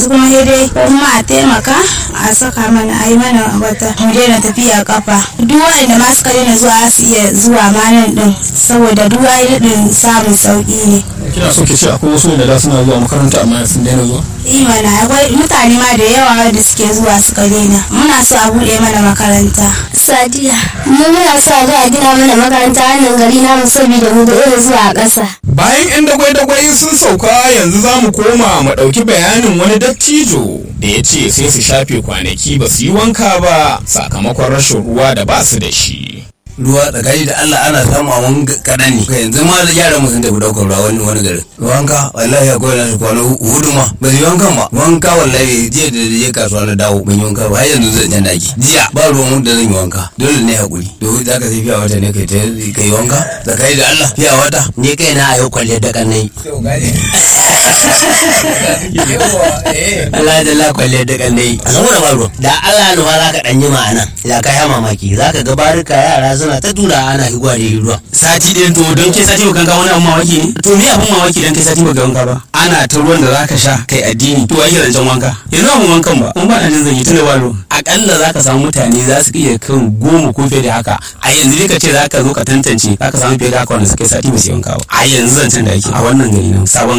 kuma sai dai kuma a taimaka a saka mana a yi mana wata mu daina tafiya kafa duk wanda ma suka daina zuwa su iya zuwa ma nan din saboda duk wani din samun sauki ne kina so ki ce akwai wasu da da suna zuwa makaranta amma sun daina zuwa imana akwai mutane ma da yawa da suke zuwa suka daina muna so a buɗe mana makaranta sadiya mu muna so a zo a gina mana makaranta wannan gari namu saboda mu da irin zuwa a ƙasa bayan 'yan dagwai-dagwai sun sauka yanzu za mu koma mu ɗauki bayanin wani dattijo da ya ce sai su shafe kwanaki ba su yi wanka ba sakamakon rashin ruwa da ba su da shi ruwa tsakani da Allah ana samu a wani kaɗan ne yanzu ma da yaran sun tafi ɗaukar ruwa wani wani garin wanka wallahi akwai nasu kwana hudu ma ba su yi wankan ba wanka wallahi jiya da je kasuwa na dawo ban yi wanka ba har yanzu zan jan daki jiya ba ruwan wanda zan yi wanka dole ne hakuri to za ka sai fiya wata ne kai ta kai wanka tsakani da Allah fiya wata ni kai na yau kwalle da kanai Allah da la kwalle da kanai a saboda ba ruwa da Allah ne za ka dan yi ma'ana ya kai mamaki za ka ga barika yara suna ta tura ana higwa da ruwa sati ɗaya to don kai sati baka ga wani abun mamaki ne to me abun mamaki dan kai sati baka wanka ba ana ta ruwan da zaka sha kai addini to ake zancen wanka yanzu abun wankan ba mun ba na jin zan yi tunda ba ruwa akalla zaka samu mutane za su iya kan goma ko fiye da haka a yanzu dai ka ce zaka zo ka tantance zaka samu fiye da haka wanda suka yi sati ba su yi wanka ba a yanzu zancen da ake a wannan gari nan sabon